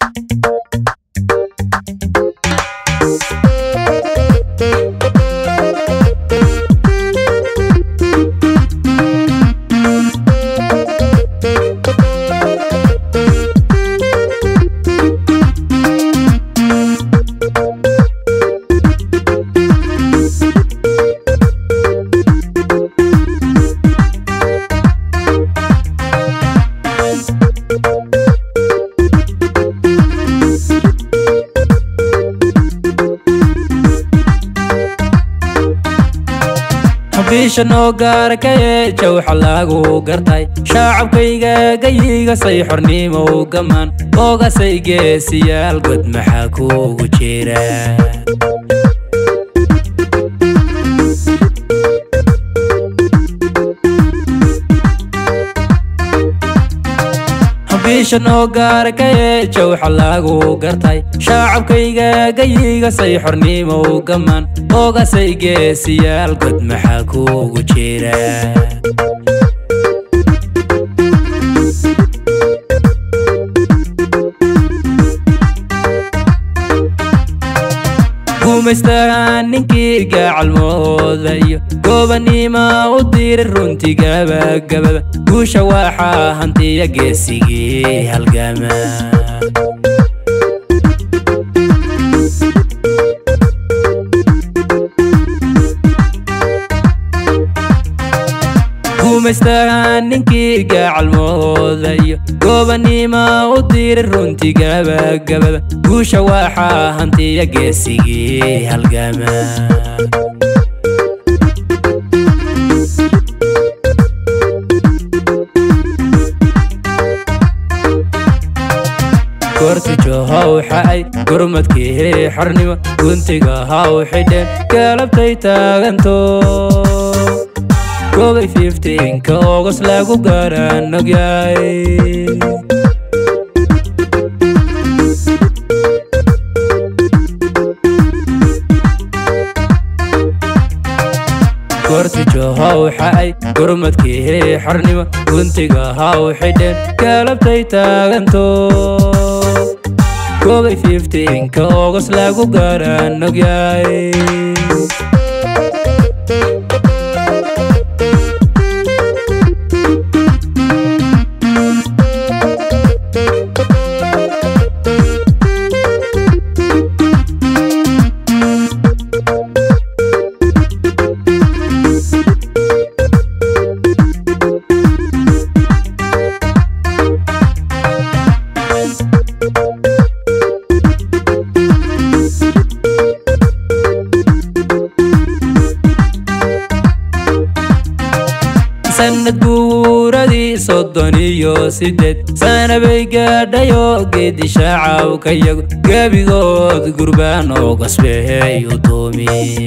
bisha noo gaarkaye jawxa lagu gartay shacabkayga gayiga say xornimo gamaan oogasay geesiyaal god maxaa kuugu jira bisha noo gaarkaye jawxa lagu gartay shacabkayga gayiga say xornimo gamaan oogasay geesiyaal god maxaa kuugu jira gumaystaha ninkii gacalmooda iyo goobaniima u diray runtii gabagabada guusha waxaa hantiya geesigii halgama gumaystaha ninkii gacalmooda iyo goobaniima u diray runtii gabagabada guusha waxaa hantiya geesigii halgama kortijo haw xa'ay gurmadkii xornimo guntiga haw xidheen galabtay taaganto kobay fiftiinka ogos lagu garanogyahay kortijo haw xa'ay gurmadkii xornimo guntiga haw xidheen galabtay taaganto kobay fiftiinka ogos lagu garanogyahay sanad buuradii soddon iyo sideed sana bay gaadhayo geedi shaacaw ka yago gebigood gurbaan oo gasbeey u doomi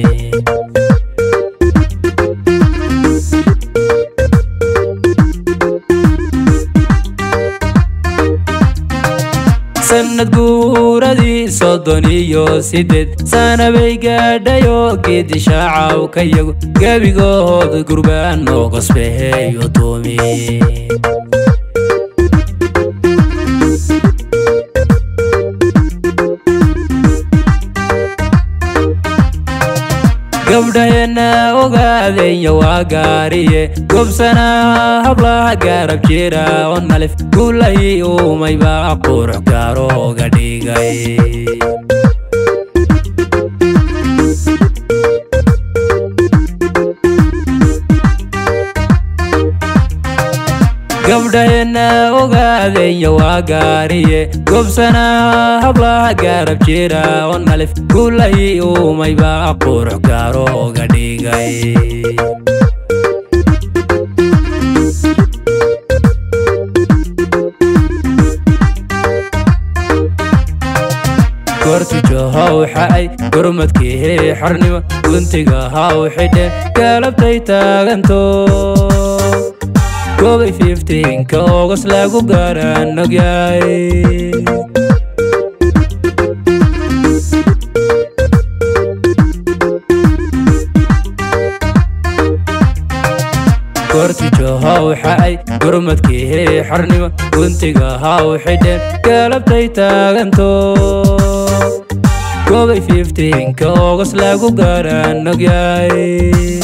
sanad guuradii soddon iyo sideed sana bay gaadhayo geedi shaacaw ka yago gebigood gurbaan oo gasbeey u doomi gabdhaheenna ogaadenya waa gaariye gobsanaha hablaha gaarab jira oo nalif guulahii uumayba qurux gaarooga dhigay gabdhaheenna ogaadenya waa gaariye gobsanaha hablaha gaarab jira oo nalif guulahii uumayba qurux gaarooga dhigay kortijo haw xa'ay gurmadkii xornimo guntiga haw xidheen galabtay taaganto kobay fiftiinka ogos lagu garanogyahay kortijo haw xa'ay gurmadkii xornimo guntiga ha u xidheen galabtay taaganto gobay fiftiinka ogos lagu gaaraan ogyahay